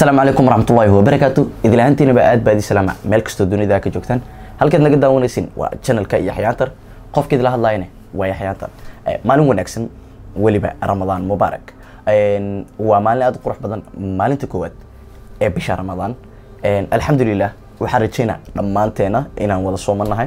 asalaamu calaykum waraxmatullaahi wabarakaatu idilahaantiinaba aad baad ii salaama meel kastoo dunida ka joogtaan halkaad naga daawanaysin waa channelka yaxyaantar qofka idila hadlayne waa yaxyaantar maalin wanaagsan weliba ramadaan mubaarak waa maalin aad u qurux badan maalinta koowaad ee bisha ramadaan alxamdulilah waxaan rajeynaa dhammaanteena inaan wada soomanahay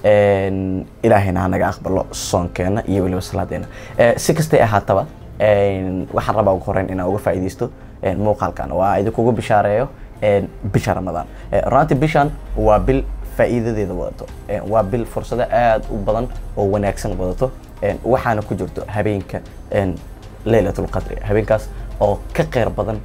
ilaahayna ha naga aqbalo soonkeena iyo weliba salaadeena si kastay ahaataba waxaan rabaa ugu horeyn inaan uga faa'iidaysto muuqaalkan waa idinkugu bishaareeyo bisha ramadaan runtii bishan waa bil faa'iidadeeda wadato waa bil fursado aad u badan oo wanaagsan wadato waxaana ku jirto habeenka leylatulqadri habeenkaas oo ka qeyr badan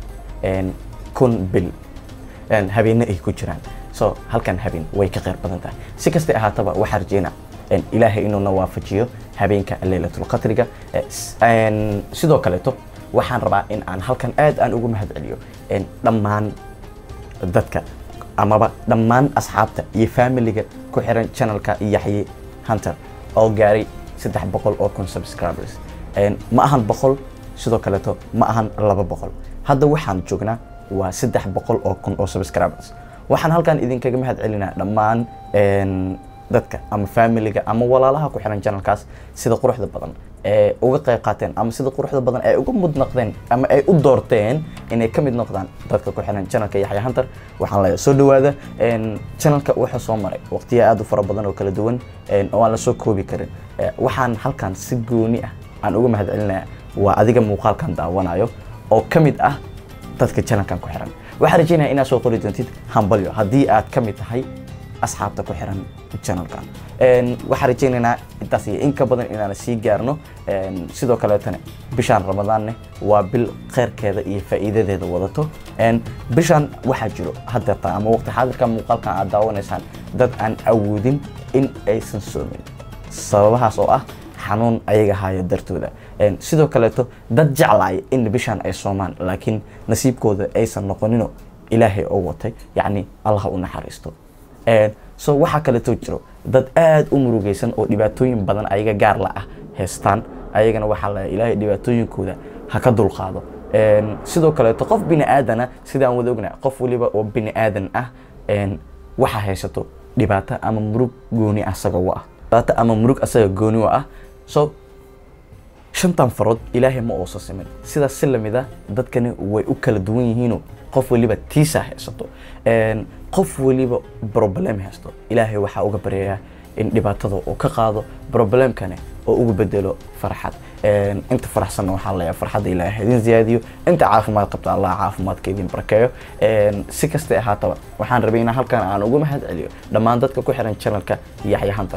kun bil habeenne ay ku jiraan so halkan habeen way ka qeyr badan tahay si kastay ahaataba waxaa rajeynaa ilaahay inuuna waafajiyo habeenka leylatulqadriga sidoo kaleeto waxaan rabaa in aan halkan aad aan ugu mahad celiyo dhammaan dadka amaba dhammaan asxaabta iyo familiga ku xiran channelka yaxye hunter oo gaaray saddex boqol oo kun subscribers ma ahan boqol sidoo kaleeto ma ahan laba boqol hadda waxaan joognaa waa saddex boqol oo kun oo subscribers waxaan halkan idinkaga mahad celinaa dhammaan dadka ama familiga ama walaalaha ku xiran channelkaas sida quruxda badan ee uga qayb qaateen ama sida quruxda badan ay uga mud noqdeen ama ay u doorteen inay ka mid noqdaan dadka ku xiran channelka yaxya hunter waxaan leeyahay soo dhawaada channelka wuxuu soo maray waqtiya aad u fara badan oo kala duwan oo aan la soo koobi karin waxaan halkan si gooni ah aan uga mahad celinayaa waa adiga muuqaalkan daawanayo oo ka mid ah dadka channelkan ku xiran waxaan rajeynaya inaad soo qori doontid hambalyo haddii aad ka mid tahay asxaabta ku xiran channelkan waxaan rajeynaynaa intaas iyo in ka badan inaan sii gaarno sidoo kaleetana bishaan ramadaanne waa bil kheyrkeeda iyo faa'iidadeeda wadato bishaan waxaa jiro haddeerta ama waqti xaadirka muuqaalkan aad daawanaysaan dad aan awoodin in aysan soomin sababahaas oo ah xanuun ayaga haayo dartooda sidoo kaleeto dad jeclaaya in bishaan ay soomaan laakiin nasiibkooda aysan noqonino ilaahay oo watay yacni allah u naxariisto so waxaa kaleeto jiro dad aad u murugaysan oo dhibaatooyin badan ayaga gaar la ah haystaan ayagana waxaa la ilaahay dhibaatooyinkooda ha ka dulqaado sidoo kaleeto qof bini aadana sidaan wada ognaa qof waliba oo bini aadan ah waxaa haysato dhibaato ama murug gooni asaga u ah dhibaato ama murug asaga gooni u ah so shantan farood ilaahay ma uusa simin sidaas si lamid a dadkani way u kala duwan yihiino qof waliba tiisa haysato qof waliba problem haysto ilaahay waxaa uga baryayaa in dhibaatada uu ka qaado problemkani oo ugu bedelo farxad inta faraxsanna waxaa leeyahay farxadda ilaahay idin ziyaadiyo inta caafimaad qabta allah caafimaadka idin barakeeyo si kastay ahaataba waxaan rabay inaan halkan aan uga mahad celiyo dhammaan dadka ku xiran channelka yaxya hunter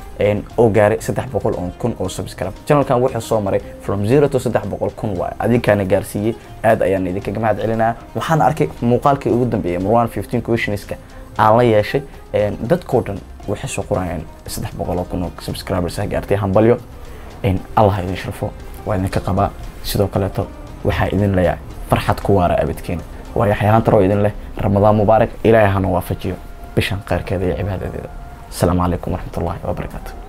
oo gaaray saddex boqol oo kun oo subscribe channelkan wuxuu soo maray from zero to saddex boqol kun waay adinkaana gaarsiiyey aad ayaan idinkaga mahad celinaya waxaan arkay muuqaalkii ugu dambeeyay marwan fifteen questionska aan la yeeshay dadkoo dhan waxay soo qorayaan saddex boqol oo kun oo subscribers ah gaartay hambalyo allah idin sharfo waa idinka qabaa sidoo kaleeto waxaa idin leeyahay farxad ku waara abadkeena waa yaxyaantar oo idin leh ramadaan mubaarak ilaahay hana waafajiyo bishan kheyrkeeda iyo cibaadadeeda السلام عليكم ورحمة الله وبركاته